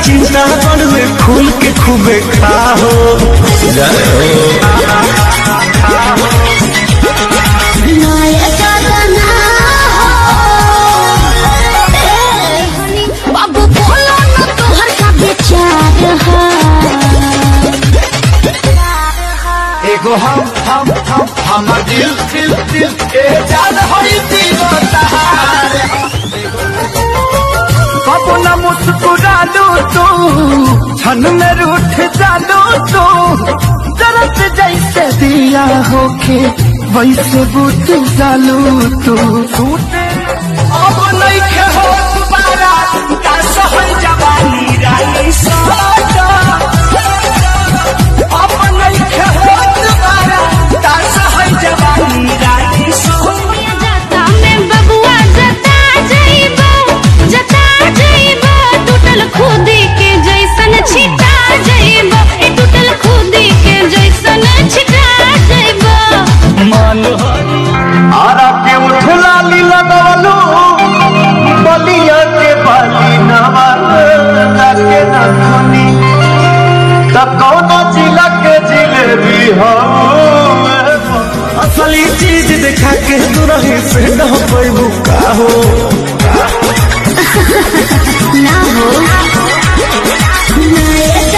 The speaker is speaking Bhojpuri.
चिंता बड़ में खुल के खूबे खाओ जय हो नया जगना बाबू बोलो न तोहर का विचार है एगो हम हम हम हमर दिल दिल दिल के जान होई दीवार कबो न मुस्कुरालू तू क्षण में रूठ जालू तू जरत जैसे दिया होके वैसे बुझ जालू तू अब नहीं के हो दोबारा का सहल जवानी राई सादा अब नहीं के हो दोबारा का सहल जवानी राई सादा जता में बबुआ जता जइबो जता जइबो टूटल खुदी के जैसन छिटा जइबो ए टूटल खुदी के जैसन छिटा जइबो मान आरा के उठला लीला दवलो बलिया के बाली नवा के नथुनी त कौन जिला के जिलेबी हो असली चीज देखा के दुरही से न पैबू का हो ना हो नए